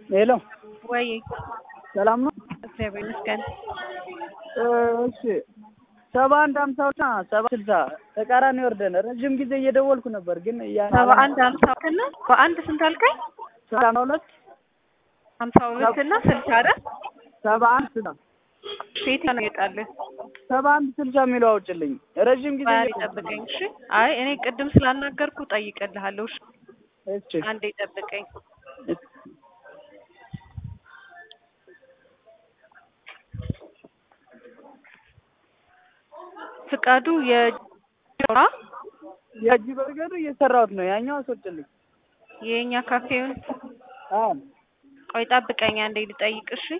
ሄሎ ወይ ሰላም ነው? እግዚአብሔር ይመስገን። እሺ ሰባ አንድ ሀምሳ እና ሰባ ስልሳ ተቃራኒ ወርደን ረጅም ጊዜ እየደወልኩ ነበር ግን እያ- ሰባ አንድ ሀምሳ እና በአንድ ስንት አልከኝ? ሰባ ሁለት ሀምሳ ሁለት እና ስልሳ አይደል? ሰባ አንድ ስልሳ ሴት ነው ይወጣልህ። ሰባ አንድ ስልሳ የሚለው አውጭልኝ ረጅም ጊዜ ባሪ እየደወልኩ ጠብቀኝ። እሺ። አይ እኔ ቅድም ስላናገርኩ ጠይቅልሃለሁ። እሺ። እሺ አንዴ ጠብቀኝ። ፍቃዱ የጆራ የእጅ በርገዱ እየሰራሁት ነው ያኛው አስወጭልኝ የኛ ካፌውን አዎ ቆይ ጠብቀኝ አንዴ ልጠይቅ። እሺ።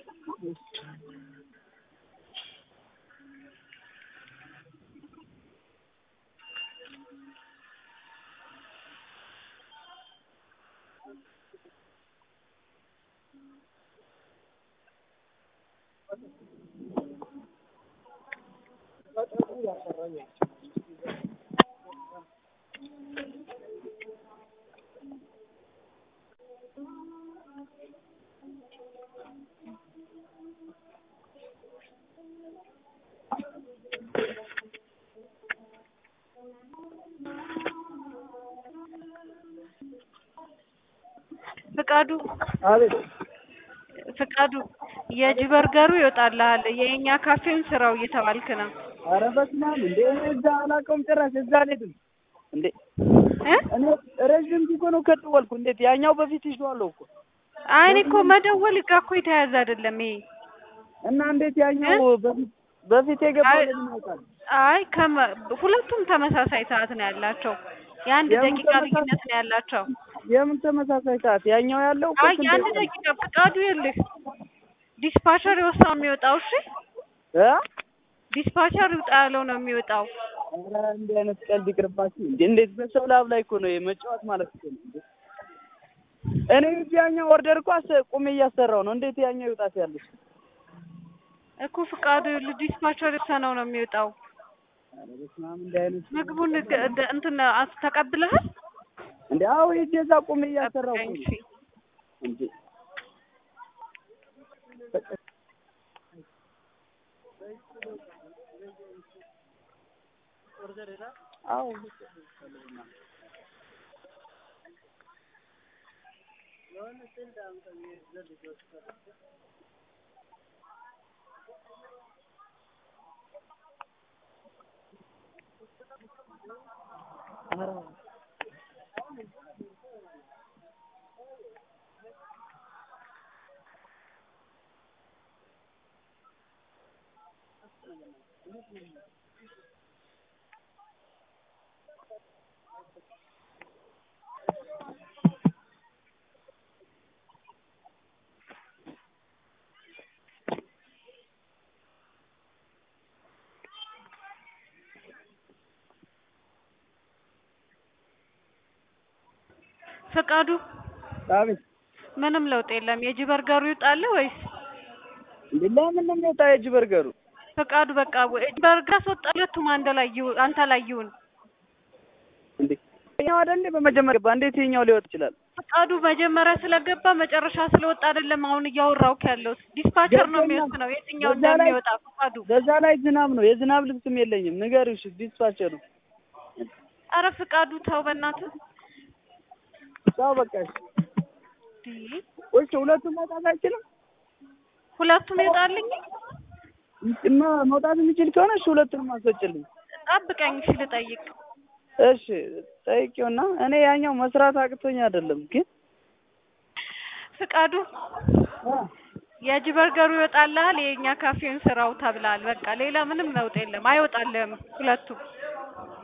ፍቃዱ አቤት ፍቃዱ የእጅ በርገሩ ይወጣልሃል። የኛ ካፌውን ስራው እየተባልክ ነው ኧረ በስመ አብ እንዴ እኔ እዛ አላውቀውም ጭራሽ እዛ አልሄድም እንዴ እ እኔ ረዥም ጊዜ ነው ከደወልኩ እንዴት ያኛው በፊት ይዤዋለሁ እኮ አይ እኔ እኮ መደወል ጋር እኮ የተያያዘ አይደለም ይሄ። እና እንዴት ያኛው በፊት በፊት የገባው አይ- ለምን ያውቃል አይ ከመ ሁለቱም ተመሳሳይ ሰዓት ነው ያላቸው። የአንድ የምን ደቂቃ ተመሳሳይ? ልዩነት ነው ያላቸው። የምን ተመሳሳይ ሰዓት ያኛው ያለው እኮ አይ ስንት የአንድ ደቂቃ ነው? ደቂቃ ፍቃዱ ይልህ ዲስፓቸር የወጣው የሚወጣው እሺ፣ እ ዲስፓቸር ይውጣ ያለው ነው የሚወጣው። ኧረ እንዲህ አይነት ቀልድ ይቅርባችሁ እንዴ እንዴት በሰው ላብ ላይ እኮ ነው መጫወት ማለት እኮ ነው እንዴ እኔ እንጂ ያኛው ኦርደር እኮ አስ- ቁሜ እያሰራው ነው እንዴት ያኛው ይውጣት ያለች እኮ ፍቃዱ ይልህ ዲስፓቸር የወሰነው ነው የሚወጣው። ኧረ በስመ አብ እንዲህ አይነት ምግቡን ገ- ደ- እንትን አስ- ተቀብለሃል? እንዴ አዎ ሂጅ እዛ ቁሜ እያሰራው እኮ ጠብቀኝ ነው እሺ። እንዴ አዎ ፍቃዱ አቤት ምንም ለውጥ የለም። የእጅ በርገሩ ይውጣልህ ወይስ እንዴ ለምን ነው የሚወጣው የእጅ በርገሩ ፍቃዱ በቃ ወይ- እጅ በርገር አስወጣ። ሁለቱም አንድ ላይ ይሁን፣ አንተ ላይ ይሁን። እንዴ ይኸኛው አይደል እንዴ በመጀመሪያ ገባ እንዴት ይኸኛው ሊወጥ ይችላል ፍቃዱ መጀመሪያ ስለገባ መጨረሻ ስለወጣ አይደለም አሁን እያወራሁህ ያለሁት። ዲስፓቸር ነው ገባኝ። የሚወስነው የትኛው በዛ ላይ- እንደሚወጣ ፍቃዱ። በዛ ላይ ዝናብ ነው የዝናብ ልብስም የለኝም ንገሪው እሺ ዲስፓቸሩ አረ ፍቃዱ ተው በእናትህ። ቻው በቃ እሺ እንዴ እሺ ሁለቱም መውጣት አይችልም ሁለቱም ይወጣልኝ። እና መውጣት የሚችል ከሆነ እሺ ሁለቱንም አስወጭልኝ ጠብቀኝ እሺ ልጠይቅ። እሺ ጠይቂውና እኔ ያኛው መስራት አቅቶኝ አይደለም ግን ፍቃዱ የእጅ በርገሩ ይወጣልሃል፣ የእኛ ካፌውን ስራው ተብላል። በቃ ሌላ ምንም ለውጥ የለም። አይወጣልህም ሁለቱም